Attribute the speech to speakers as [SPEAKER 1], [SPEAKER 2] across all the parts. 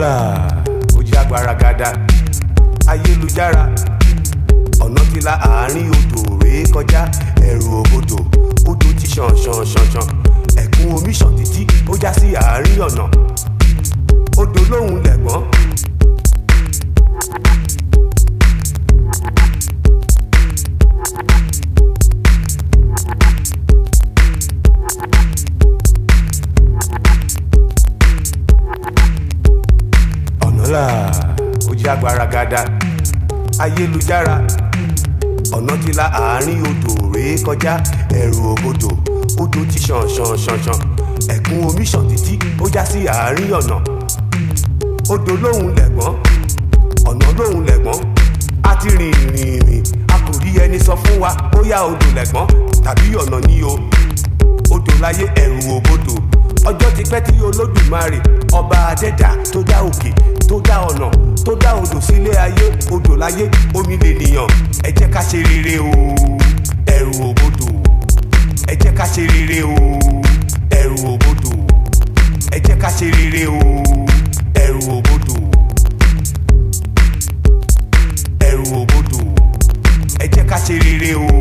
[SPEAKER 1] ọ̀nàlà ó jẹ́ agbára gada ayélujára ọ̀nà ti la àárín odò rèé kọjá ẹ̀rù òbodò odò ti ṣàn ṣàn ṣàn ṣàn ẹ̀kún omi ṣàn títí ó já sí àárín ọ̀nà odò lóhùn lẹ̀gbọ́n. ọ̀nàlà ó jẹ́ agbára gada ayélujára ọ̀nà ti la àárín odò rèé kọjá ẹ̀rù òbodò odò ti ṣàn ṣàn ṣàn ṣàn ẹ̀kún omi ṣàn títí ó já sí àárín ọ̀nà odò lóhùn lẹ̀gbọ́n ọ̀nà lóhùn lẹ̀gbọ́n a ti rìn rìn rìn a kò rí ẹni sọ fún wa bóyá odò lẹ̀gbọ́n tàbí ọ̀nà ní o odò láyé ẹ̀rù òbodò ọjọ́ ti pẹ́ tí olódùmarè ọba adẹ́dà tó dá òkè tó dá ọ̀nà tó dá odò sílé ayé odò láyé omi lè nìyàn ẹ jẹ́ ká ṣe rere o ẹ̀rù òbodò ẹ jẹ́ ká ṣe rere o ẹ̀rù òbodò ẹ jẹ́ ká ṣe rere o ẹ̀rù òbodò ẹ̀rù òbodò ẹ jẹ́ ká ṣe rere o.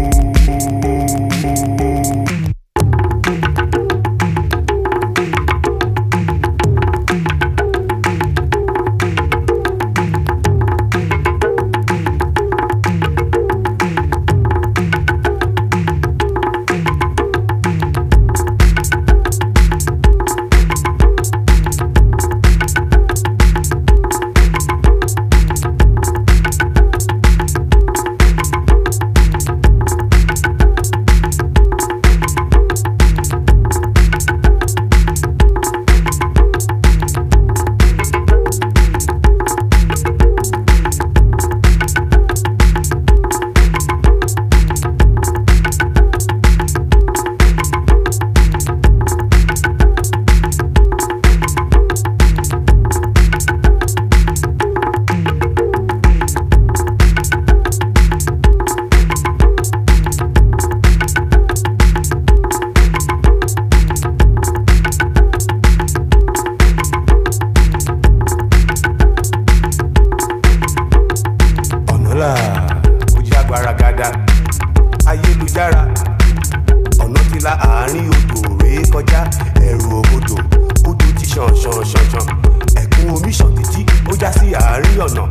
[SPEAKER 1] ọ̀nàlà ó jẹ́ agbára gada ayélujára ọ̀nà ti la àárín odò rèé kọjá ẹ̀rù òbodò odò ti ṣàn ṣàn ṣàn ṣàn ẹ̀kún omi ṣàn títí ó já sí àárín ọ̀nà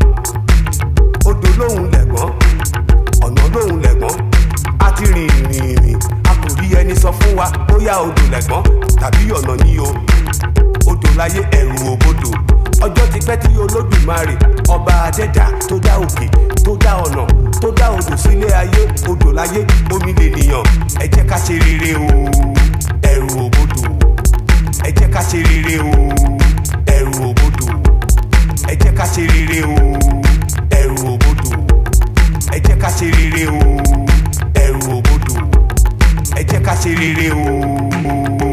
[SPEAKER 1] odò lóhùn lẹ̀gbọ́n ọ̀nà lóhùn lẹ̀gbọ́n a ti rìn rìn rìn a kò rí ẹni sọ fún wa bóyá odò lẹ̀gbọ́n tàbí ọ̀nà ní o odò láyé ẹ̀rù òbodò ọjọ́ ti pẹ́ tí olódùmarè ọba adẹ́dà tó dá òkè tó dá ọ̀nà tó dá odò sílé ayé odò láyé omi lè nìyàn ẹ jẹ́ ká ṣe rere o ẹ̀rù òbodò ẹ jẹ́ ká ṣe rere o ẹ̀rù òbodò ẹ jẹ́ ká ṣe rere o ẹ̀rù òbodò ẹ jẹ́ ká ṣe rere o ẹ̀rù òbodò ẹ jẹ́ ká ṣe rere o.